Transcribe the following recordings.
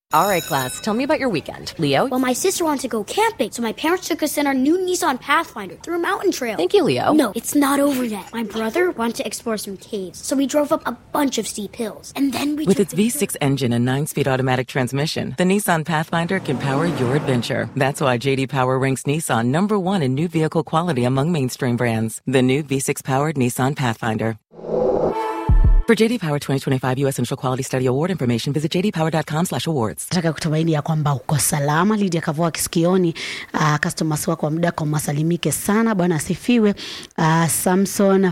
All right, class, tell me about your weekend. Leo? Well, my sister wanted to go camping, so my parents took us in our new Nissan Pathfinder through a mountain trail. Thank you, Leo. No, it's not over yet. My brother wanted to explore some caves, so we drove up a bunch of steep hills. And then we With took its the V6 engine and 9-speed automatic transmission, the Nissan Pathfinder can power your adventure. That's why JD Power ranks Nissan number one in new vehicle quality among mainstream brands. The new V6-powered Nissan Pathfinder. For JD Power 2025 U.S. Initial Quality Study Award information, visit jdpower.com/awards. nataka kutumaini ya kwamba uko salama lidia kavoa kisikioni uh, customers wako wa muda kwa masalimike sana bwana asifiwe uh, samson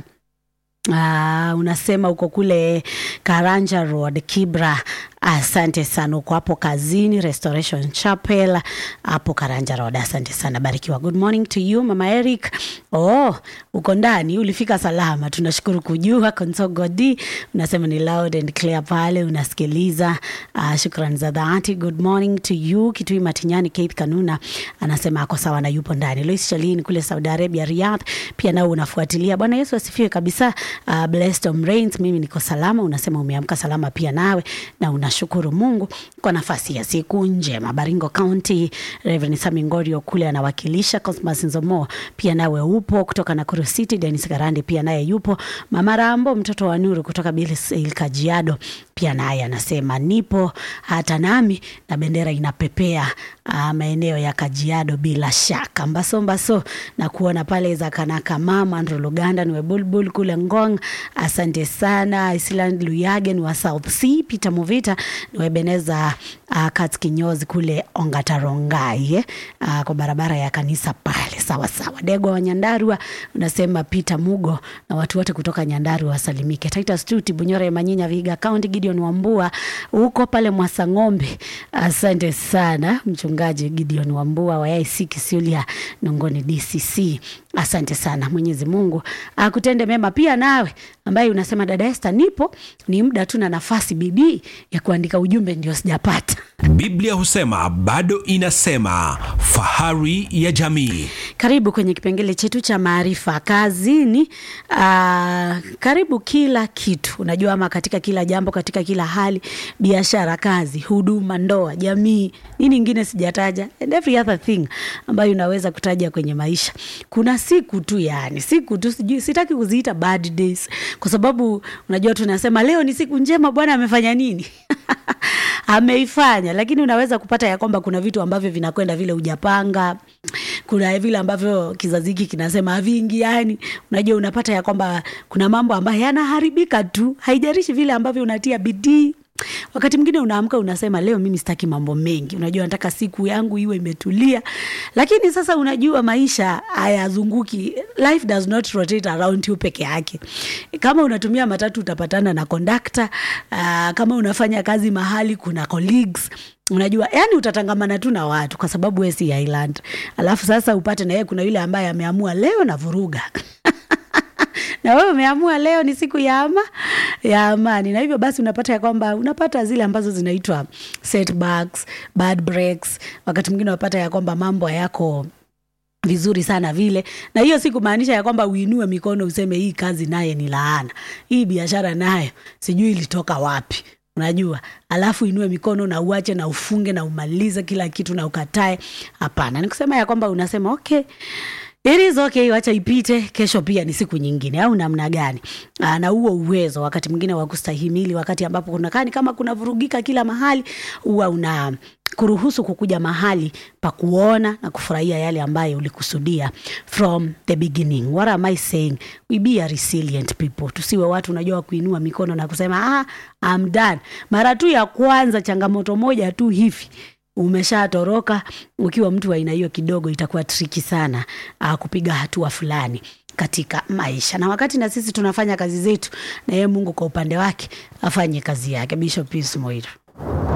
Uh, unasema uko kule Karanja Road Kibra. Asante sana, uko hapo kazini Restoration Chapel hapo Karanja Road. Asante sana, barikiwa. Good morning to you mama Eric. Oh, uko ndani, ulifika salama, tunashukuru kujua. Konsogodi unasema ni loud and clear pale unasikiliza. Uh, shukrani za dhati. Good morning to you Kitui Matinyani. Keith Kanuna anasema ako sawa na yupo ndani. Lois Shalini kule Saudi Arabia Riyadh, pia nao unafuatilia. Bwana Yesu asifiwe kabisa. Uh, blessed Om Rains, mimi niko salama. Unasema umeamka salama pia nawe na unashukuru Mungu kwa nafasi ya siku njema. Baringo County, Reverend Sami Ngorio kule anawakilisha. Cosmas Nzomo pia nawe upo kutoka Nakuru City. Dennis Garande pia naye yupo. Mama Rambo mtoto wa Nuru kutoka Bilsil Kajiado pia naye anasema nipo hata nami na bendera inapepea uh, maeneo ya Kajiado bila shaka. Mbaso mbaso na kuona pale za Kanaka mama Andrew Luganda ni Bulbul kule Ngong. Asante sana Island Luyagen wa South Sea, Peter Movita ni Ebeneza uh, Kat Kinyozi kule Ongatarongai eh? uh, kwa barabara ya kanisa pale. Sawa sawa. Dego wa Nyandarua unasema Peter Mugo na watu wote kutoka Nyandarua wasalimike. Titus Tuti Bunyore Manyinya Viga County Gideon Wambua huko pale Mwasang'ombe. Asante sana mchungaji Gideon Wambua wa AIC Kisiulia Nongoni DCC. Asante sana, Mwenyezi Mungu akutende mema pia nawe ambaye unasema dada Esther, nipo ni muda tu na nafasi, bidii ya kuandika ujumbe ndio sijapata. Biblia husema bado inasema, fahari ya jamii. Karibu kwenye kipengele chetu cha maarifa kazini. Aa, karibu kila kitu unajua, ama katika kila jambo, katika kila hali, biashara, kazi, huduma, ndoa, jamii, nini ingine sijataja, and every other thing ambayo unaweza kutaja kwenye maisha. Kuna siku tu, yani siku tu, sijui, sitaki kuziita bad days kwa sababu unajua tunasema leo ni siku njema, Bwana amefanya nini? ameifanya, lakini unaweza kupata ya kwamba kuna vitu ambavyo vinakwenda vile hujapanga, kuna vile ambavyo kizazi hiki kinasema haviingiani. Unajua, unapata ya kwamba kuna mambo ambayo yanaharibika tu, haijarishi vile ambavyo unatia bidii wakati mwingine unaamka unasema leo mimi sitaki mambo mengi, unajua nataka siku yangu iwe imetulia. Lakini sasa unajua maisha hayazunguki, life does not rotate around you peke yake. Kama unatumia matatu utapatana na kondakta. Uh, kama unafanya kazi mahali kuna colleagues unajua yani utatangamana tu na watu kwa sababu we si island. Alafu sasa upate na yeye kuna yule ambaye ameamua leo na vuruga na wewe umeamua leo ni siku ya ama ya amani, na hivyo basi unapata ya kwamba unapata zile ambazo zinaitwa setbacks, bad breaks. Wakati mwingine unapata ya kwamba mambo hayako vizuri sana vile, na hiyo si kumaanisha ya kwamba uinue mikono useme hii kazi naye ni laana, hii biashara nayo sijui ilitoka wapi unajua alafu inue mikono na uache na ufunge na umalize kila kitu na ukatae. Hapana, ni kusema ya kwamba unasema okay It is okay, wacha ipite. Kesho pia ni siku nyingine, au namna gani? Aa, na huo uwezo wakati mwingine wa kustahimili, wakati ambapo kunakani kama kuna vurugika kila mahali, huwa una kuruhusu kukuja mahali pa kuona na kufurahia yale ambayo ulikusudia from the beginning. What am I saying? We be a resilient people. Tusiwe watu unajua wa kuinua mikono na kusema ah, I'm done. Mara tu ya kwanza changamoto moja tu hivi umeshatoroka. Ukiwa mtu wa aina hiyo, kidogo itakuwa triki sana uh, kupiga hatua fulani katika maisha. Na wakati na sisi tunafanya kazi zetu, na yeye Mungu kwa upande wake afanye kazi yake. Bishop Pius Moiro.